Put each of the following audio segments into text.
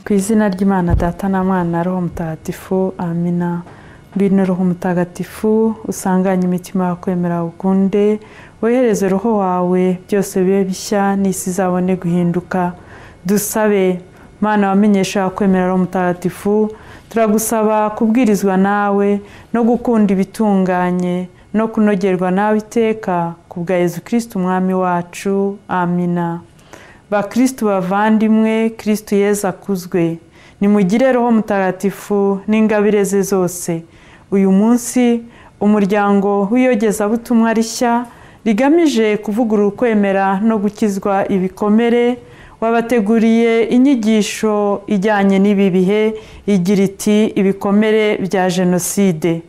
ku izina ry'imana data na mwana roho mutagatifu amina ngwino roho mutagatifu usanganye imitima yo kwemera ukunde wohereze roho wawe byose bibe bishya n'isi izabone guhinduka dusabe mwana wamenyesha kwemera roho mutagatifu turagusaba kubwirizwa nawe no gukunda ibitunganye no kunogerwa nawe iteka ku bwa Yezu kirisiti umwami wacu amina bakirisitu bavandimwe kirisitu yeza akuzwe nimugire roho mutagatifu n'ingabire ze zose uyu munsi umuryango w'iyogezabutumwa rishya rigamije kuvugurura ukwemera no gukizwa ibikomere wabateguriye inyigisho ijyanye n'ibi bihe igira iti ibikomere bya jenoside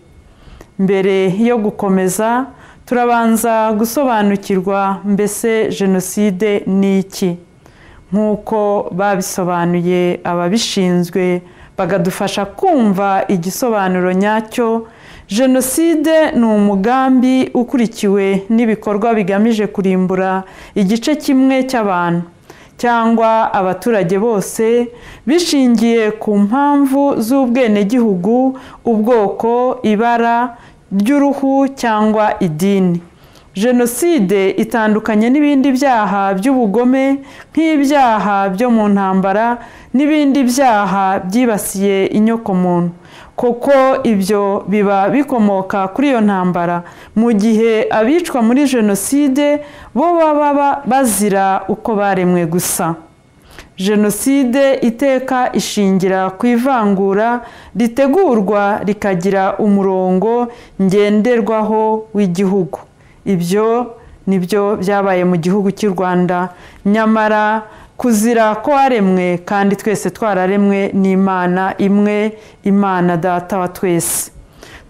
mbere yo gukomeza turabanza gusobanukirwa mbese jenoside ni iki nk'uko babisobanuye ababishinzwe bakadufasha kumva igisobanuro nyacyo jenoside ni umugambi ukurikiwe n'ibikorwa bigamije kurimbura igice kimwe cy'abantu cyangwa abaturage bose bishingiye ku mpamvu z'ubwenegihugu ubwoko ibara ry'uruhu cyangwa idini jenoside itandukanye n'ibindi byaha by'ubugome nk'ibyaha byo mu ntambara n'ibindi byaha byibasiye inyokomuntu kuko ibyo biba bikomoka kuri iyo ntambara mu gihe abicwa muri jenoside bo baba bazira uko baremwe gusa jenoside iteka ishingira ku ivangura ritegurwa rikagira umurongo ngenderwaho w'igihugu ibyo ni byo byabaye mu gihugu cy'u rwanda nyamara kuzira ko waremwe kandi twese twararemwe n'imana imwe imana data wa twese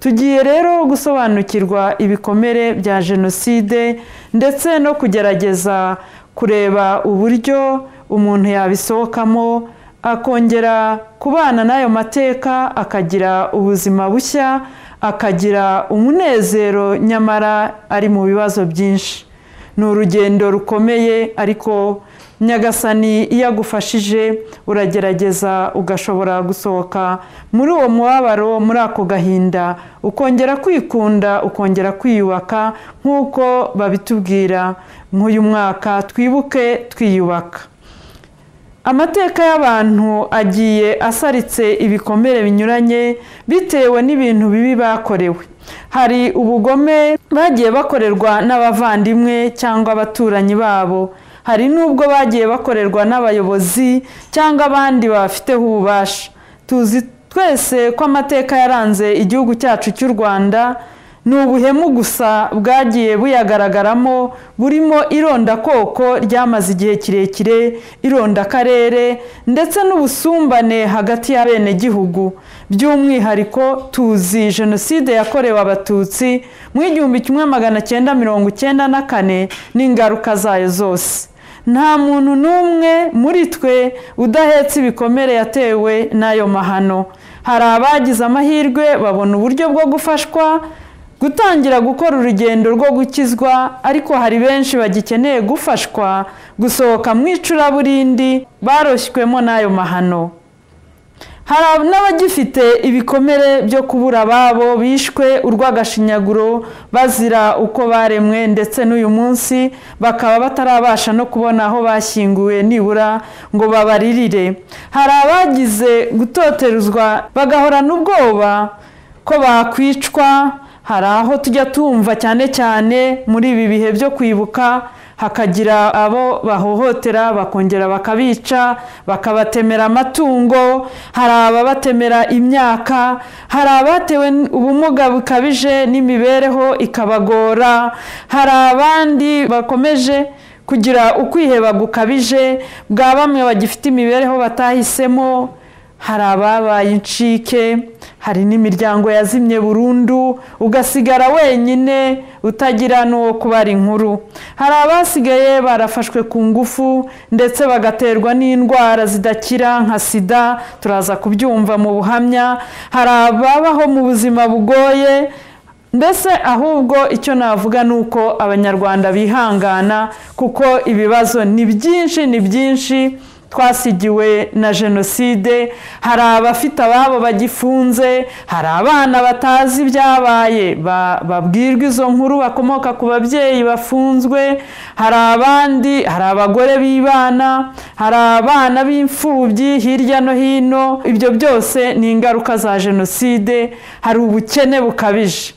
tugiye rero gusobanukirwa ibikomere bya jenoside ndetse no kugerageza kureba uburyo umuntu yabisohokamo akongera kubana n'ayo mateka akagira ubuzima bushya akagira umunezero nyamara ari mu bibazo byinshi ni urugendo rukomeye ariko nyagasani iyo agufashije uragerageza ugashobora gusohoka muri uwo mubabaro muri ako gahinda ukongera kwikunda ukongera kwiyubaka nk'uko babitubwira nk'uyu mwaka twibuke twiyubaka amateka y'abantu agiye asaritse ibikomere binyuranye bitewe n'ibintu bibi bakorewe hari ubugome bagiye bakorerwa n'abavandimwe cyangwa abaturanyi babo hari n'ubwo bagiye bakorerwa n'abayobozi cyangwa abandi babafiteho ububasha tuzi twese ko amateka yaranze igihugu cyacu cy'u rwanda ni ubuhemu gusa bwagiye buyagaragaramo burimo irondakoko ryamaze igihe kirekire irondakarere ndetse n'ubusumbane hagati y'abenegihugu by'umwihariko tuzi jenoside yakorewe abatutsi mu igihumbi kimwe magana cyenda mirongo icyenda na kane n'ingaruka zayo zose nta muntu n'umwe muri twe udahetse ibikomere yatewe n'ayo mahano hari abagize amahirwe babona uburyo bwo gufashwa gutangira gukora urugendo rwo gukizwa ariko hari benshi bagikeneye gufashwa gusohoka mu icuraburindi baroshywemo n'ayo mahano hari n'abagifite ibikomere byo kubura ababo bishwe urw'agashinyaguro bazira uko baremwe ndetse n'uyu munsi bakaba batarabasha no kubona aho bashyinguwe nibura ngo babaririre hari abagize gutoteruzwa bagahorana ubwoba ko bakwicwa hari aho tujya tumva cyane cyane muri ibi bihe byo kwibuka hakagira abo bahohotera bakongera bakabica bakabatemera amatungo hari ababatemera imyaka hari abatewe ubumuga bukabije n'imibereho ikabagora hari abandi bakomeje kugira ukwiheba gukabije bwa bamwe bagifite imibereho batahisemo hari ababaye incike hari n'imiryango yazimye burundu ugasigara wenyine utagira n'uwo kubara inkuru hari abasigaye barafashwe ku ngufu ndetse bagaterwa n'indwara zidakira nka sida turaza kubyumva mu buhamya hari ababaho mu buzima bugoye mbese ahubwo icyo navuga ni uko abanyarwanda bihangana kuko ibibazo ni byinshi ni byinshi twasigiwe na jenoside hari abafite ababo bagifunze hari abana batazi ibyabaye ba- babwirwa izo nkuru bakomoka ku babyeyi bafunzwe hari abandi hari abagore b'ibana hari abana b'imfubyi hirya no hino ibyo byose ni ingaruka za jenoside hari ubukene bukabije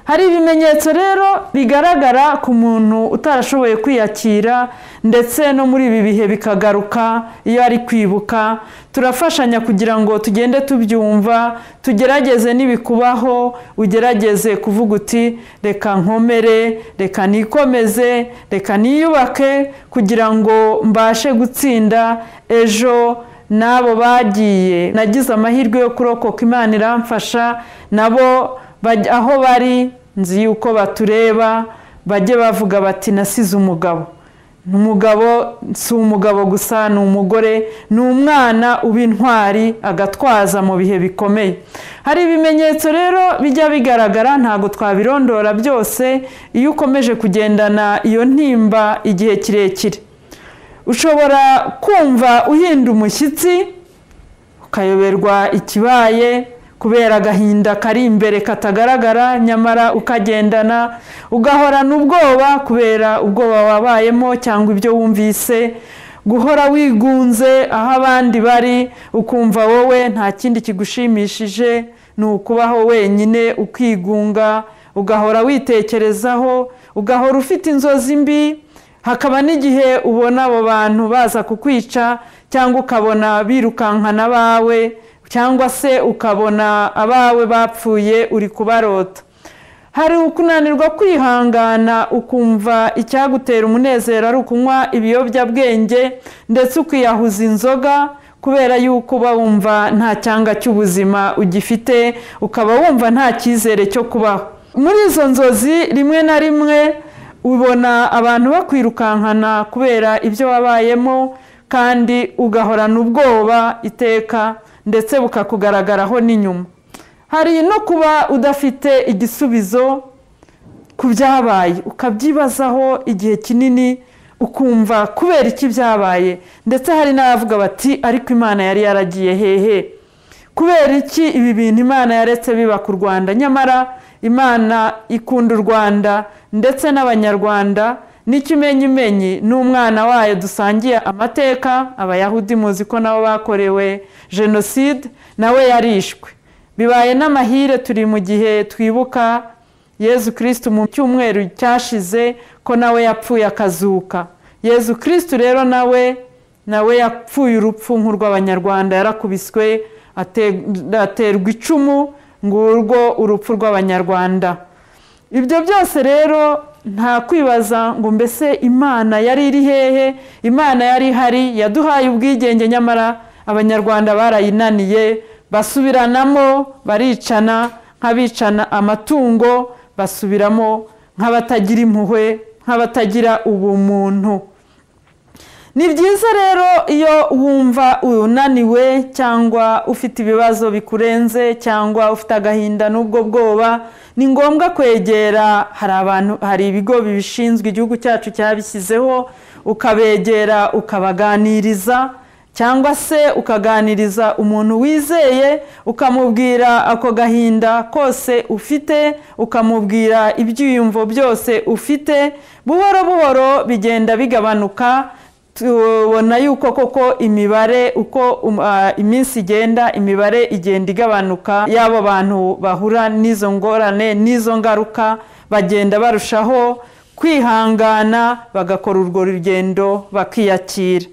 hari ibimenyetso rero bigaragara ku muntu utarashoboye kwiyakira ndetse no muri ibi bihe bikagaruka iyo ari kwibuka turafashanya kugira ngo tugende tubyumva tugerageze n'ibikubaho ugerageze kuvuga uti reka nkomere reka nikomeze reka niyubake kugira ngo mbashe gutsinda ejo n'abo bagiye nagize amahirwe yo kurokoka imana iramfasha nabo bajya aho bari nzi yuko batureba bajye bavuga bati nasize umugabo umugabo si umugabo gusa ni umugore ni umwana uba intwari agatwaza mu bihe bikomeye hari ibimenyetso rero bijya bigaragara ntabwo twabirondora byose iyo ukomeje kugendana iyo ntimba igihe kirekire ushobora kumva uhinda umushyitsi ukayoberwa ikibaye kubera agahinda kari imbere katagaragara nyamara ukagendana ugahorana ubwoba kubera ubwoba wabayemo cyangwa ibyo wumvise guhora wigunze aho abandi bari ukumva wowe nta kindi kigushimishije ni ukubaho wenyine ukigunga ugahora witekerezaho ugahora ufite inzozi mbi hakaba n'igihe ubona abo bantu baza kukwica cyangwa ukabona birukankana abawe cyangwa se ukabona abawe bapfuye uri kubarota hari ukunanirwa kwihangana ukumva icyagutera umunezero ari ukunywa ibiyobyabwenge ndetse ukiyahuza inzoga kubera yuko uba wumva nta cyanga cy'ubuzima ugifite ukaba wumva nta cyizere cyo kubaho muri izo nzozi rimwe na rimwe ubona abantu bakwirukankana kubera ibyo wabayemo kandi ugahorana ubwoba iteka ndetse bukakugaragaraho n'inyuma hari no kuba udafite igisubizo ku byabaye ukabyibazaho igihe kinini ukumva kubera iki byabaye ndetse hari n'abavuga bati ariko imana yari yaragiye hehe kubera iki ibi bintu imana yaretse biba ku rwanda nyamara imana ikunda u rwanda ndetse n'abanyarwanda n'ikimenyimenyi n'umwana wayo dusangiye amateka abayahudi muzi ko nabo bakorewe jenoside nawe yarishwe bibaye n'amahire turi mu gihe twibuka yezu kirisitu mu cyumweru cyashize ko nawe yapfuye akazuka yezu kirisitu rero nawe nawe yapfuye urupfu nk'urw'abanyarwanda yarakubiswe aterwa icumu ngurwo urupfu rw'abanyarwanda ibyo byose rero nta kwibaza ngo mbese imana yari iri hehe imana yari ihari yaduhaye ubwigenge nyamara abanyarwanda barayinaniye basubiranamo baricana nk'abicana amatungo basubiramo nk'abatagira impuhwe nk'abatagira ubumuntu ni byiza rero iyo wumva unaniwe cyangwa ufite ibibazo bikurenze cyangwa ufite agahinda n'ubwo bwoba ni ngombwa kwegera hari abantu hari ibigo bibishinzwe igihugu cyacu cyabishyizeho ukabegera ukabaganiriza cyangwa se ukaganiriza umuntu wizeye ukamubwira ako gahinda kose ufite ukamubwira ibyiyumvo byose ufite buhoro buhoro bigenda bigabanuka tubona yuko koko imibare uko iminsi igenda imibare igenda igabanuka y'abo bantu bahura n'izo ngorane n'izo ngaruka bagenda barushaho kwihangana bagakora urwo rugendo bakiyakira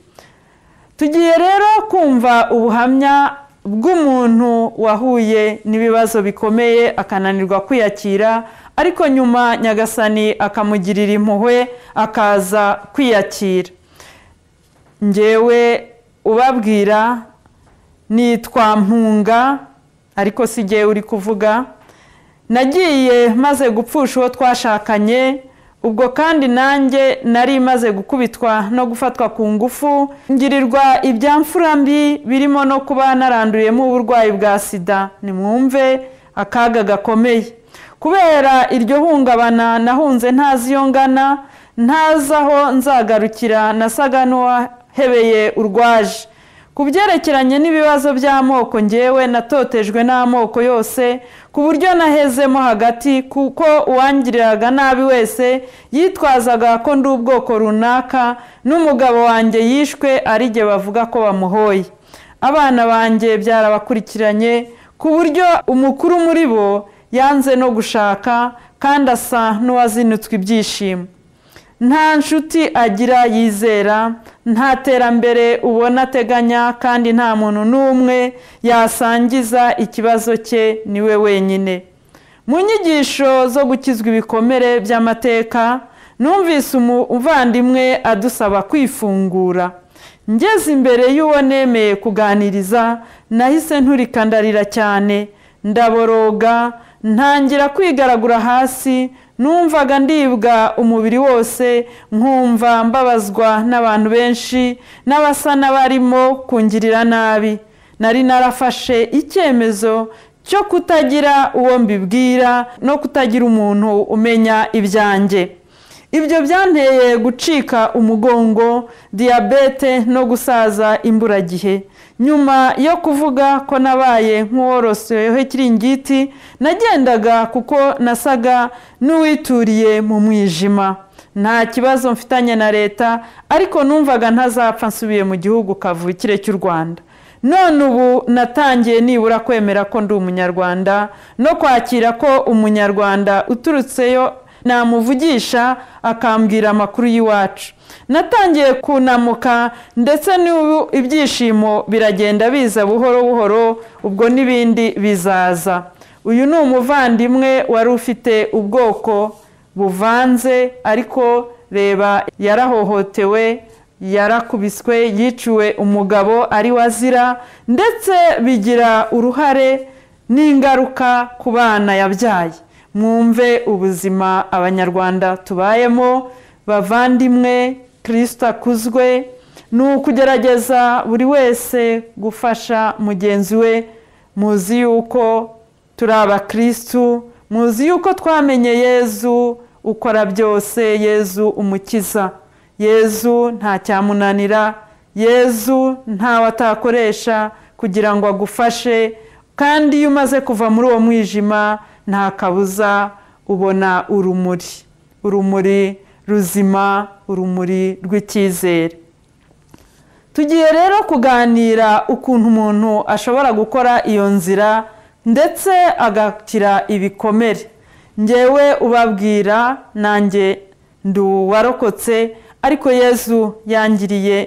tugiye rero kumva ubuhamya bw'umuntu wahuye n'ibibazo bikomeye akananirwa kwiyakira ariko nyuma nyagasani akamugirira impuhwe akaza kwiyakira ngewe ubabwira nitwa mpunga ariko si jyewe uri kuvuga nagiye maze gupfusha uwo twashakanye ubwo kandi nanjye nari maze gukubitwa no gufatwa ku ngufu ngirirwa ibyamfura mbi birimo no kuba naranduriyemo uburwayi bwa sida nimwumve akaga gakomeye kubera iryo hungabana nahunze ntazi iyo ngana ntazi aho nzagarukira nasaga n'uwa hebeye urwaje ku byerekeranye n'ibibazo by'amoko ngewe natotejwe n'amoko yose ku buryo nahezemo hagati kuko uwangiriraga nabi wese yitwazaga ko ndi ubwoko runaka n'umugabo wanjye yishwe ari jye bavuga ko bamuhoye abana banjye byarabakurikiranye ku buryo umukuru muri bo yanze no gushaka kandi asa n'uwazinutswe ibyishimo nta nshuti agira yizera nta terambere ubona ateganya kandi nta muntu n'umwe yasangiza ikibazo cye niwe wenyine mu nyigisho zo gukizwa ibikomere by'amateka numvise umuvandimwe adusaba kwifungura ngeze imbere y'uwo nemeye kuganiriza nahise nturikandarira cyane ndaboroga ntangira kwigaragura hasi numvaga ndibwa umubiri wose nkumva mbabazwa n'abantu benshi n'abasa n'abarimo kungirira nabi nari narafashe icyemezo cyo kutagira uwo mbibwira no kutagira umuntu umenya ibyanjye ibyo byanteye gucika umugongo diyabete no gusaza imburagihe nyuma yo kuvuga ko nabaye nk'uworoseho ikiringiti nagendaga kuko nasaga n'uwituriye mu mwijima nta kibazo mfitanye na leta ariko numvaga ntazapfa nsubiye mu gihugu kavukire cy'u rwanda none ubu natangiye nibura kwemera ko ndi umunyarwanda no kwakira ko umunyarwanda uturutseyo namuvugisha akambwira amakuru y'iwacu natangiye kunamuka ndetse n'ubu ibyishimo biragenda biza buhoro buhoro ubwo n'ibindi bizaza uyu ni umuvandimwe wari ufite ubwoko buvanze ariko reba yarahohotewe yarakubiswe yiciwe umugabo ari wazira ndetse bigira uruhare n'ingaruka ku bana yabyaye mwumve ubuzima abanyarwanda tubayemo bavandimwe kirisita akuzwe ni ukugerageza buri wese gufasha mugenzi we muzi yuko turi abakirisitu muzi yuko twamenye yezu ukora byose yezu umukiza yezu nta cyamunanira yezu ntawe atakoresha kugira ngo agufashe kandi iyo umaze kuva muri uwo mwijima nta kabuza ubona urumuri urumuri ruzima urumuri rw'icyizere tugiye rero kuganira ukuntu umuntu ashobora gukora iyo nzira ndetse agakira ibikomere ngewe ubabwira nanjye ndi uwarokotse ariko yezu yangiriye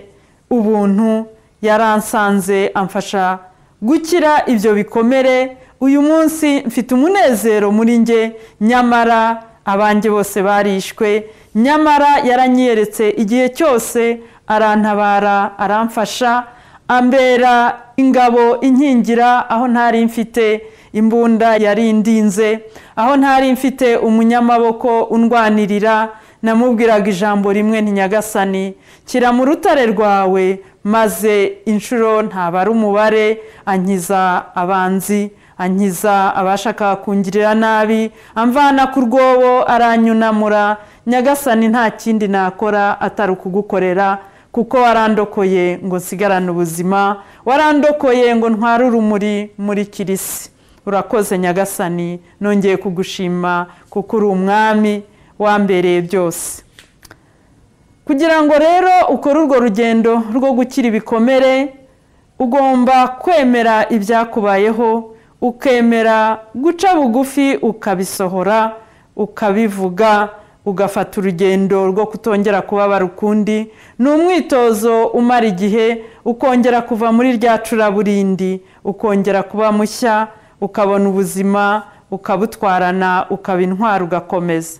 ubuntu yaransanze amfasha gukira ibyo bikomere uyu munsi mfite umunezero muri nge nyamara abanjye bose barishwe nyamara yaranyeretse igihe cyose arantabara aramfasha ambera ingabo inkingira aho ntari mfite imbunda yarindinze aho ntari mfite umunyamaboko undwanirira namubwiraga ijambo rimwe ntinyagasani kira mu rutare rwawe maze inshuro ntabara umubare ankiza abanzi ankiza abashaka kungirira nabi amvana ku rwobo aranyunamura nyagasani nta kindi nakora atari ukugukorera kuko warandokoye ngo nsigarane ubuzima warandokoye ngo ntware urumuri muri kirisi urakoze nyagasani nongeye kugushima kuko uri umwami wambereye byose kugira ngo rero ukore urwo rugendo rwo gukira ibikomere ugomba kwemera ibyakubayeho ukemera guca bugufi ukabisohora ukabivuga ugafata urugendo rwo kutongera kubabara ukundi ni umwitozo umara igihe ukongera kuva muri rya curaburindi ukongera kuba mushya ukabona ubuzima ukabutwarana ukaba intwari ugakomeza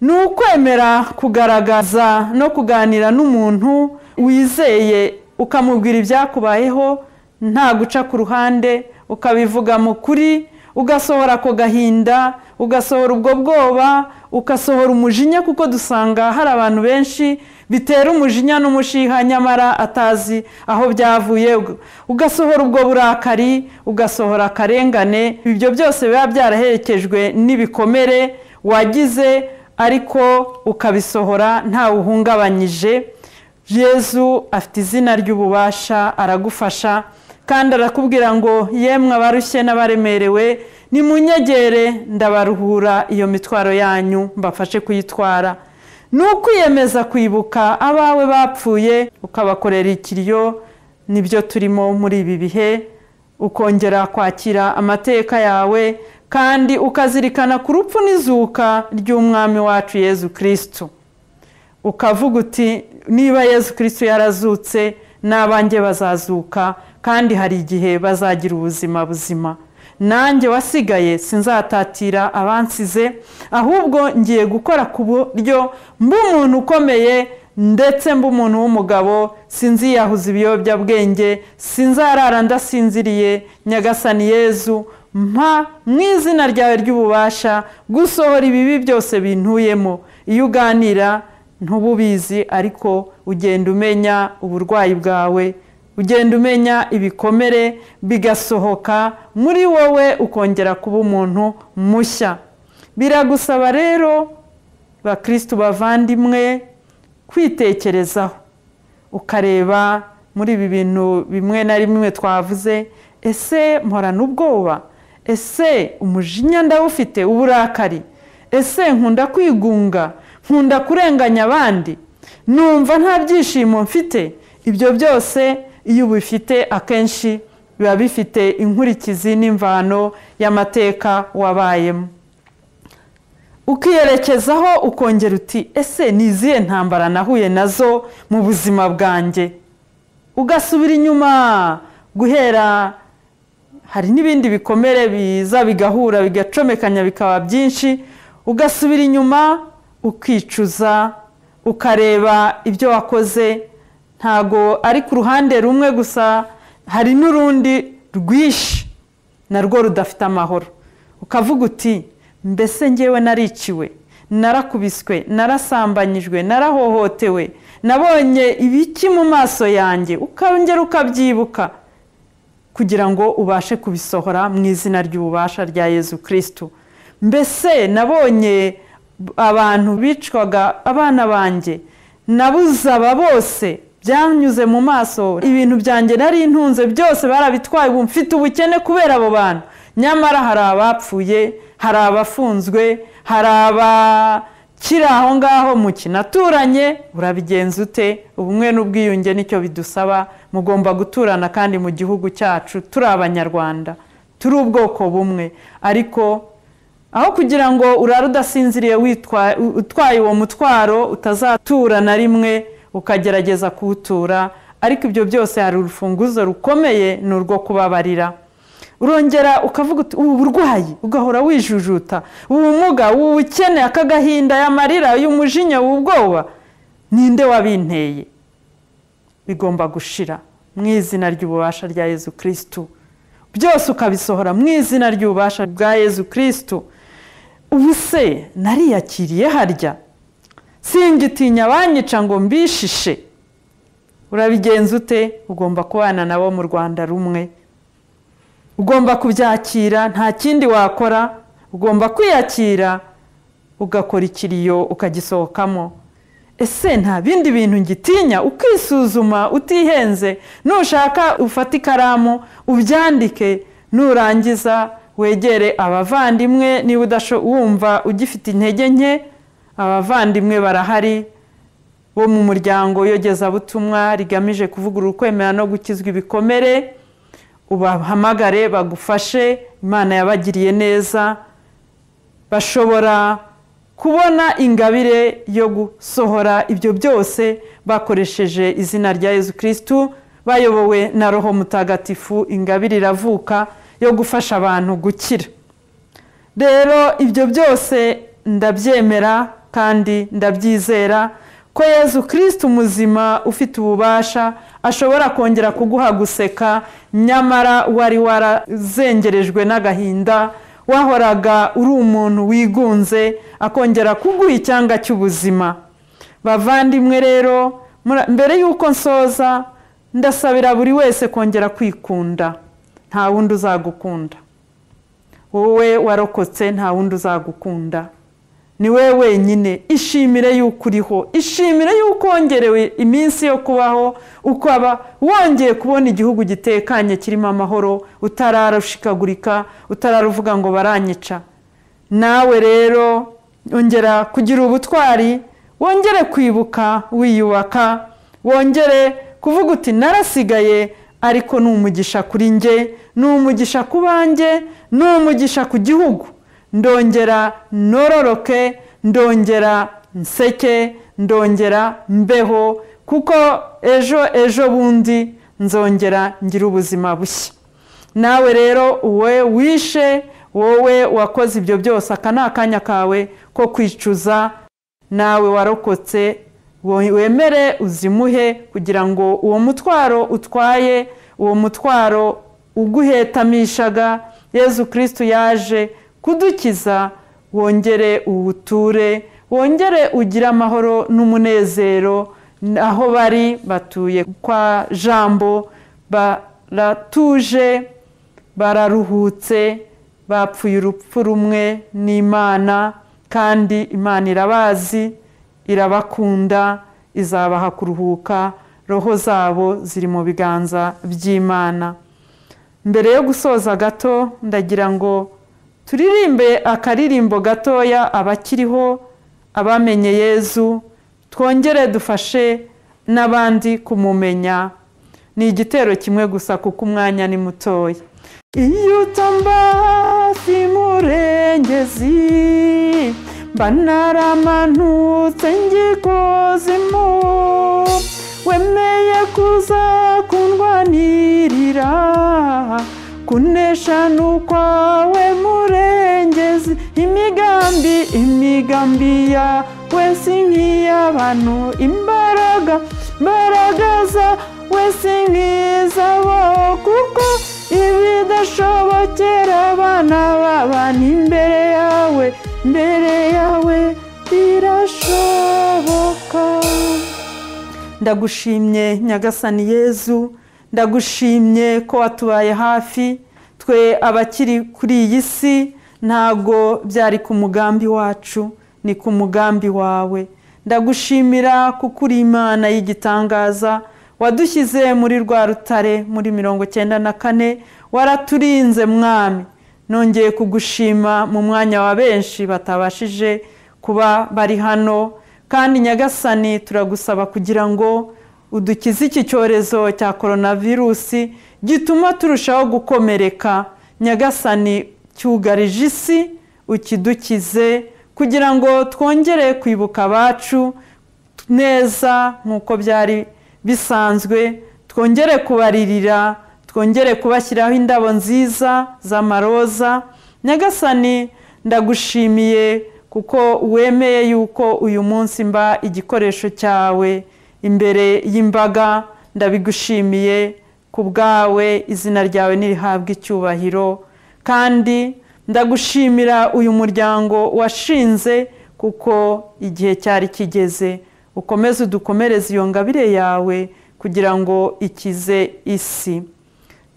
ni ukwemera kugaragaza no kuganira n'umuntu wizeye ukamubwira ibyakubayeho nta guca ku ruhande ukabivuga mu kuri ugasohora ako gahinda ugasohora ubwo bwoba ugasohora umujinya kuko dusanga hari abantu benshi bitera umujinya n'umushiha nyamara atazi aho byavuye ugasohora ubwo burakari ugasohora akarengane ibyo byose biba byaraherekejwe n'ibikomere wagize ariko ukabisohora ntawuhungabanyije yezu afite izina ry'ububasha aragufasha kandi arakubwira ngo yemwe abarushye n'abaremerewe nimunyegere ndabaruhura iyo mitwaro yanyu mbafashe kuyitwara ni ukwiyemeza kwibuka abawe bapfuye ukabakorera ikiryo nibyo turimo muri ibi bihe ukongera kwakira amateka yawe kandi ukazirikana ku rupfu n'izuka ry'umwami wacu yezu kirisitu ukavuga uti niba yezu kirisitu yarazutse n'abanjye bazazuka kandi hari igihe bazagira ubuzima buzima nanjye wasigaye sinzatatira abansize ahubwo ngiye gukora ku buryo mba umuntu ukomeye ndetse mba umuntu w'umugabo sinziyahuza ibiyobyabwenge sinzarara ndasinziriye nyagasani yezu mpa mu izina ryawe ry'ububasha gusohora ibibi byose bintuyemo iyo uganira ntububizi ariko ugenda umenya uburwayi bwawe ugenda umenya ibikomere bigasohoka muri wowe ukongera kuba umuntu mushya biragusaba rero bakirisitu bavandimwe kwitekerezaho ukareba muri ibi bintu bimwe na bimwe twavuze ese mporana ubwoba ese umujinya ndawufite uburakari ese nkunda kwigunga nkunda kurenganya abandi numva nta byishimo mfite ibyo byose iyo ubifite akenshi biba bifite inkurikizi n'imvano y'amateka wabayemo ukiyerekezaho ukongera uti ese ni izihe ntambara nahuye nazo mu buzima bwanjye ugasubira inyuma guhera hari n'ibindi bikomere biza bigahura bigacomekanya bikaba byinshi ugasubira inyuma ukicuza ukareba ibyo wakoze ntago ari ku ruhande rumwe gusa hari n'urundi rwinshi narwo rudafite amahoro ukavuga uti mbese ngewe nariciwe narakubiswe narasambanyijwe narahohotewe nabonye ibiki mu maso yanjye ukongera ukabyibuka kugira ngo ubashe kubisohora mu izina ry'ububasha rya yezu kirisitu mbese nabonye abantu bicwaga abana banjye nabuze aba bose byanyuze mu maso ibintu byanjye nari intunze byose barabitwaye ubu mfite ubukene kubera abo bantu nyamara hari abapfuye hari abafunzwe hari abakiri aho ngaho mu kinaturanye urabigenza ute ubumwe n'ubwiyunge nicyo bidusaba mugomba guturana kandi mu gihugu cyacu turi abanyarwanda turi ubwoko bumwe ariko aho kugira ngo urare udasinziriye utwaye uwo mutwaro utazatura na rimwe ukagerageza kuwutura ariko ibyo byose hari urufunguzo rukomeye ni urwo kubabarira urongera ukavuga uti ubu burwayi ugahora wijujuta ubumuga ubukene aka gahinda y'amarira y'umujinya ubwoba ninde wabinteye bigomba gushira mu izina ry'ububasha rya yezu kirisitu byose ukabisohora mu izina ry'ububasha bwa yezu kirisitu ubu se nariyakiriye harya singitinya abanyica ngo mbishishe urabigenza ute ugomba kubana nabo mu rwanda rumwe ugomba kubyakira nta kindi wakora ugomba kwiyakira ugakora ikiriyo ukagisohokamo ese nta bindi bintu ngitinya ukisuzuma utihenze nushaka ufate ikaramu ubyandike nurangiza wegere abavandimwe niba udashobora ugifite intege nke abavandimwe barahari bo mu muryango yogezabutumwa rigamije kuvugurura ukwemera no gukizwa ibikomere ubahamagare bagufashe imana yabagiriye neza bashobora kubona ingabire yo gusohora ibyo byose bakoresheje izina rya yezu kirisitu bayobowe na roho mutagatifu ingabire iravuka yo gufasha abantu gukira rero ibyo byose ndabyemera kandi ndabyizera ko yezu kirisiti umuzima ufite ububasha ashobora kongera kuguha guseka nyamara wari warazengerejwe n'agahinda wahoraga uri umuntu wigunze akongera kuguha icyanga cy'ubuzima bavandimwe rero mbere y'uko nsoza ndasabira buri wese kongera kwikunda nta wundi uzagukunda wowe warokotse nta wundi uzagukunda ni we wenyine ishimire yuko uriho ishimire yuko wongerewe iminsi yo kubaho ukaba wongeye kubona igihugu gitekanye kirimo amahoro utararushikagurika utararuvuga ngo baranyica nawe rero ongera kugira ubutwari wongere kwibuka wiyubaka wongere kuvuga uti narasigaye ariko ni umugisha kuri nge ni umugisha ku banjye ni umugisha ku gihugu ndongera nororoke ndongera nseke ndongera mbeho kuko ejo ejo bundi nzongera ngira ubuzima bushya nawe rero uwe wishe wowe wakoze ibyo byose aka ni akanya kawe ko kwicuza nawe warokotse wemere uzimuhe kugira ngo uwo mutwaro utwaye uwo mutwaro uguhetamishaga yezu kirisitu yaje kudukiza wongere uwuture wongere ugire amahoro n'umunezero aho bari batuye kwa jambo baratuje bararuhutse bapfuye urupfu rumwe n'imana kandi imana irabazi irabakunda izabaha kuruhuka roho zabo ziri mu biganza by'imana mbere yo gusoza gato ndagira ngo turirimbe akaririmbo gatoya abakiriho abamenye yezu twongere dufashe n'abandi kumumenya ni igitero kimwe gusa kuko umwanya ni mutoya iyo utamba hafi murengezi mba naramanutse ngikozimu wemeye kuza kundwanirira kunesha ni ukwawe murengezi imigambi imigambi yawe si nk'iy'abantu imbaraga imbaraga zawe si nk'izabo kuko ibidashobokera abana b'abantu imbere yawe imbere yawe birashoboka ndagushimye nyagasani yezu ndagushimye ko watubaye hafi twe abakiri kuri iyi si ntabwo byari ku mugambi wacu ni ku mugambi wawe ndagushimira kuko uri imana y'igitangaza wadushyize muri rwa rutare muri mirongo cyenda na kane waraturinze mwami nongeye kugushima mu mwanya wa benshi batabashije kuba bari hano kandi nyagasani turagusaba kugira ngo udukize iki cyorezo cya korona virusi gituma turushaho gukomereka nyagasani cyugarije isi ukidukize kugira ngo twongere kwibuka abacu neza nk'uko byari bisanzwe twongere kubaririra twongere kubashyiraho indabo nziza z'amaroza nyagasani ndagushimiye kuko wemeye yuko uyu munsi mba igikoresho cyawe imbere y'imbaga ndabigushimiye ku bwawe izina ryawe ntirihabwe icyubahiro kandi ndagushimira uyu muryango washinze kuko igihe cyari kigeze ukomeze udukomereze iyo ngabire yawe kugira ngo ikize isi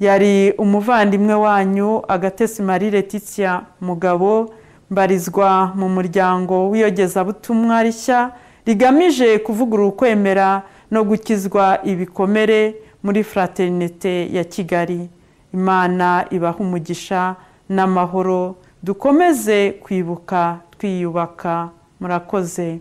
yari umuvandimwe wanyu agatesi marie Letitia mugabo mbarizwa mu muryango w'iyogezabutumwa rishya rigamije kuvugurura ukwemera no gukizwa ibikomere muri fraternite ya kigali imana ibaha umugisha n'amahoro dukomeze kwibuka twiyubaka murakoze